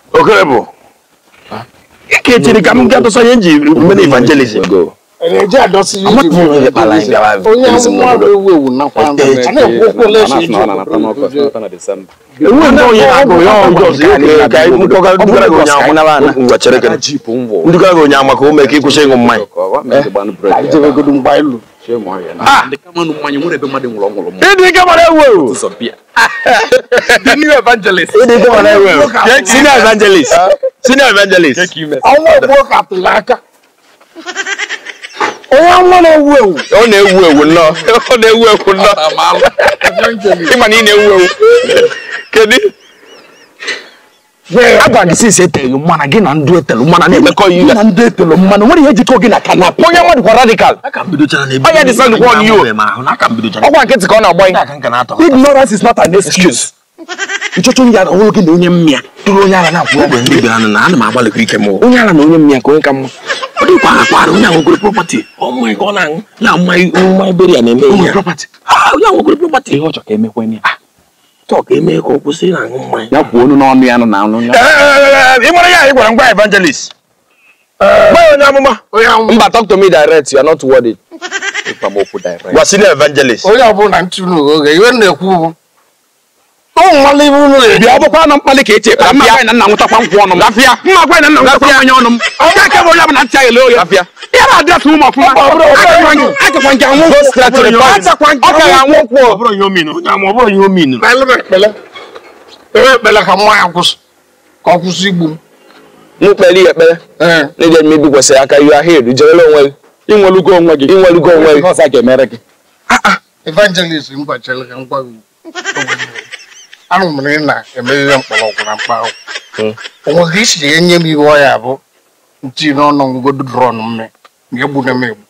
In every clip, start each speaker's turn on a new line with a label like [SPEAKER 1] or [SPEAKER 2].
[SPEAKER 1] okere bụ ike echiri ka m gaa tụsa ihe nji mere evangelism
[SPEAKER 2] eji adọsi
[SPEAKER 1] Amatu m onye kpara anyị gawa
[SPEAKER 2] onye
[SPEAKER 1] evangelism
[SPEAKER 2] amụma bụ
[SPEAKER 1] n'obodo.
[SPEAKER 2] ewu ewu nakwa a na-ekwu okwu ole esi iji
[SPEAKER 1] enwe ndị onye na-agụ ya ọjọọ ọzọ ihe ka anyị mkpọga ndugara gị onye ama ngwa chere ka ndugara gị onye ama ka o mee ka ịkwụsị ịṅụ mmanya
[SPEAKER 2] ijebegodo mgba ilu
[SPEAKER 1] ịdị ike mara ewu ewu
[SPEAKER 3] The new evangelist.
[SPEAKER 1] ịdị ike mara ewu ewu senior evangelist senior evangelist
[SPEAKER 2] ọnwa egbuo ka tụrụ aka onye amụma na-ewu ewu
[SPEAKER 3] Ọ na-ewu ewu nnọọ. Ọ na-ewu ewu nnọọ. Ịma na ị na-ewu ewu.
[SPEAKER 1] kedu
[SPEAKER 4] agwa gị sisi eteghị mmanụ gị na ndụ etelu mmanụ na-emekọ ihe na ndụ etelu mmanụ nwere ihe jikọ gị na kanap
[SPEAKER 3] Onye nwa dịkwa radical. Onye dị sand kwa on you. Ọkwa nkịtị ka ọ na-agba ya.
[SPEAKER 4] ignorance is not an excuse nchọchọ onye ara ọhụrụ gị na onye mmịa tụrụ onye ara na-akwụ ụgwọ ndị bịara na ana m agbalịkwa ike m onye ara na onye mmịa ka onye ka mma ọ dịkwa akwara onye ahụ ogoro propati ọmụ ka ọ na-aṅụ ya mma ebere ya na-eme ihe propati onye ahụ ogoro propati ihe ọ chọ ka emekwe ya chọ ka eme ka ọ kwụsị na-aṅụ mmanya ya kwuo onu n'ọnụ ya nọ na anụ ya
[SPEAKER 1] ị nwere ya ị gwara ngwa evangelist gwa ya onye amụma
[SPEAKER 2] onye amụma
[SPEAKER 3] Mba, talk to me direct. You are not worried. Ikpamokwu direct.
[SPEAKER 1] gwa senior evangelist
[SPEAKER 2] onye ọbụla ntụnụ oge iwe na-ekwu bụ ụmụ nwanne ibe unu na-ebi
[SPEAKER 4] bịa ọ bụkwa na mkpali ka eche ekpere mma gwa na nna nwụtakwa nkwụ ọnụ m
[SPEAKER 3] Gafịa.
[SPEAKER 4] mma gwa na nna nwụtakwa mmanya ọnụ m onye aka bụ onye ọbụla ntị aghele oye
[SPEAKER 3] Gafịa.
[SPEAKER 4] ya na-adịrịsị ụmụ ọfụma akakwa nke anwụ
[SPEAKER 3] Go straight to the point.
[SPEAKER 4] Achakwa nke
[SPEAKER 3] Ọ ka ga-anwụ nkwụ.
[SPEAKER 1] ọ bụrụ ihe o minu onye amụma ọ bụrụ ihe o minu
[SPEAKER 2] ekpele m ekpele ekpere ekpele ka mmanya kwụsị ka ọ kwụsị igbu m
[SPEAKER 3] Mụ kpere ya ekpere.
[SPEAKER 2] ee
[SPEAKER 3] N'ije m ibikwasị aka you are healed. Jerele onwe gị.
[SPEAKER 4] inwelugo onwe gị
[SPEAKER 3] Inwelugo onwe gị.
[SPEAKER 4] ọzọ a ga-emere gị
[SPEAKER 2] evangelist m gwachere ka m gwa gị anụ m na ị na-emerịrị mkpọrọgwụ na mkpa ahụ onwe ka isi enye m iwe ọya bụ nti n'ọnụ ngodo drọn mme ma egbuna m egbu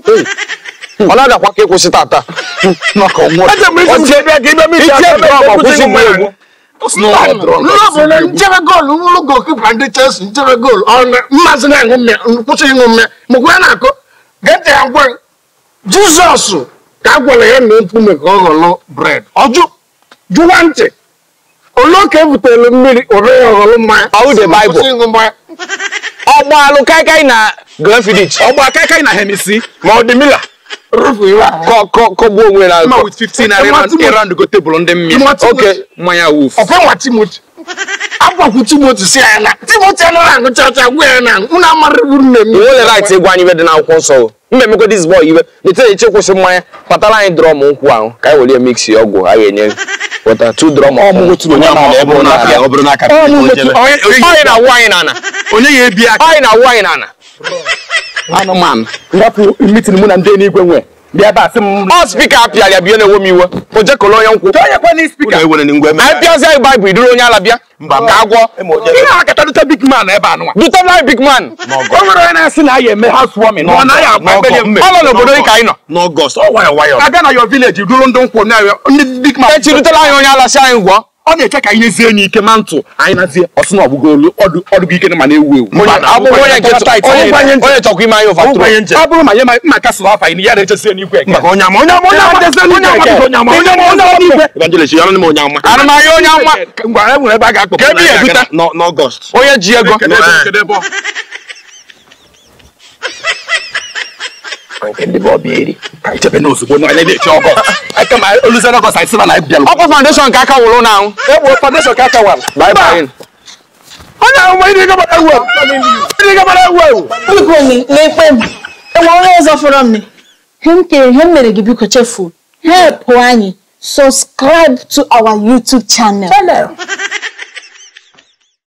[SPEAKER 3] Ọ na-adakwa ka ịkwụsị tata.
[SPEAKER 4] maka ọnwụ
[SPEAKER 1] Eche m isi m ji bịa ka ime m isi
[SPEAKER 3] Itie
[SPEAKER 1] aka
[SPEAKER 3] drọm
[SPEAKER 1] eme
[SPEAKER 3] kwụsị
[SPEAKER 1] kwụsị
[SPEAKER 3] mgbe
[SPEAKER 1] mmanya.
[SPEAKER 3] egwu.
[SPEAKER 2] nlọbụla nchebe goolu n'ụlọ gokipa ndị chelsea nchebe goolu mmazi na-aṅụ mmịa kwụsị ịṅụ mmịa mgbe ya na-akụ gete ya gwa jizọs ka a gwara ya na nkume ka ọ ghọrọ bred ọjụ jụwa ntị ole ka e butere mmiri ore ya ọghọrọ mmanya
[SPEAKER 3] Ọwụ the Bible.
[SPEAKER 2] kwụsị ịṅụ mmanya
[SPEAKER 3] Ọgbalụ kaikai na Glenfiddich.
[SPEAKER 4] ọgba akaịkaị na hemisi
[SPEAKER 1] ma ọ dị mila
[SPEAKER 2] rụfu iwe ahụ
[SPEAKER 3] Kọ kọ kọgbuo onwe na
[SPEAKER 4] ma with 15 naira
[SPEAKER 2] Ịma Timothy.
[SPEAKER 4] ịrandụ go tebụl ndị mmịa
[SPEAKER 2] Ịma Timothy.
[SPEAKER 4] oke mmanya wuf
[SPEAKER 2] ọfe nwa timoti agwakwu timoti si ya na timoti anaghị aṅụcha ọcha gwa ya na unu amarịburu nne m
[SPEAKER 3] i nwere right ịgwa anyị ibe dị n'akwụkwọ nsọ o mma emekwa dis boy ibe nete eche kwụsị mmanya kpatara anyị drọm nkwụ ahụ ka anyị were mix ọgwụ a ga-enye gị weta tu drọm
[SPEAKER 4] ọmụgwọ tụrụ onye na
[SPEAKER 1] ọ bụrụ n'aka ọ bụrụ n'aka
[SPEAKER 3] ọyị na-awụ anyị n'ana
[SPEAKER 4] onye ya ebi aka
[SPEAKER 3] ọyị na-awụ anyị n'ana
[SPEAKER 4] anụmanụ ngapụ mitin mụ na ndị n'igwe nwe bịa ebe a sị m
[SPEAKER 3] ọ spika apịara ya bie na-ewe m iwe o jekọrọ onye nkwụ
[SPEAKER 4] onye kwa na spika
[SPEAKER 1] Ụlọ ewere ngwa eme
[SPEAKER 3] anyị pịazi anyị baịbụl iduru onye ala bịa
[SPEAKER 1] Mba,
[SPEAKER 3] ka agwọ
[SPEAKER 4] ị na-akata dute big man ebe a nụnwa
[SPEAKER 3] dutela anyị big man
[SPEAKER 4] o nwere onye na-asị na ya eme house warming na ọ naghị agba ekpere
[SPEAKER 3] ọ nọ n'obodo dị ka anyị nọ
[SPEAKER 1] n'ọgọst ọ nwayọ nwayọ
[SPEAKER 4] abịa na your village duru ndị nkwụ na ndị big man
[SPEAKER 3] echi dutela anyị onye ala si anyị gwọ
[SPEAKER 4] ọ na-eche ka anyị zie enyi ike ma ntụ anyị nazie ọsị na ọgbụgo olu ọdụ ọdụgo ike ma na-ewu ewu
[SPEAKER 3] abụghị onye nke onye onye chọkwa ime anyị ụfa
[SPEAKER 1] Ọgwụgwanye nche
[SPEAKER 4] ọ bụrụ ma nye ma mma kasịrị afa anyị ya na-echesi n'igwe eke
[SPEAKER 1] maka onye ama onye ama onye ama onye ama onye ama onye ama onye ama
[SPEAKER 4] n'igwe
[SPEAKER 1] evangelist ya n'ime onye ama
[SPEAKER 3] anụmahịa onye nwa
[SPEAKER 4] ngwa e nwere ebe a ga-akpọ
[SPEAKER 3] Ka ebe ya ebute
[SPEAKER 1] N'ọ- n'ọgọst
[SPEAKER 3] onye ji ego
[SPEAKER 4] Kedu ebe- kedu ebe ọ? nke ndị bọọbụ eri ka anyị chebe n'ozugbo na anyị na-eche ọgọ anyị kama oluzie n'ọgọst anyị sịba na anyị bịalụ
[SPEAKER 3] ọkwa foundation ka aka wụrụ n'ahụ
[SPEAKER 4] egbo foundation ka aka wara
[SPEAKER 3] bye bye
[SPEAKER 1] onye ahụ ma ịdị gabara ewu ewu ịdị gabara ewu ewu
[SPEAKER 5] biko na-ekpe m enwe onye ọzọ fọrọ m he m kere ihe m mere gị biko chefuo helpụ anyị subscribe to our youtube channel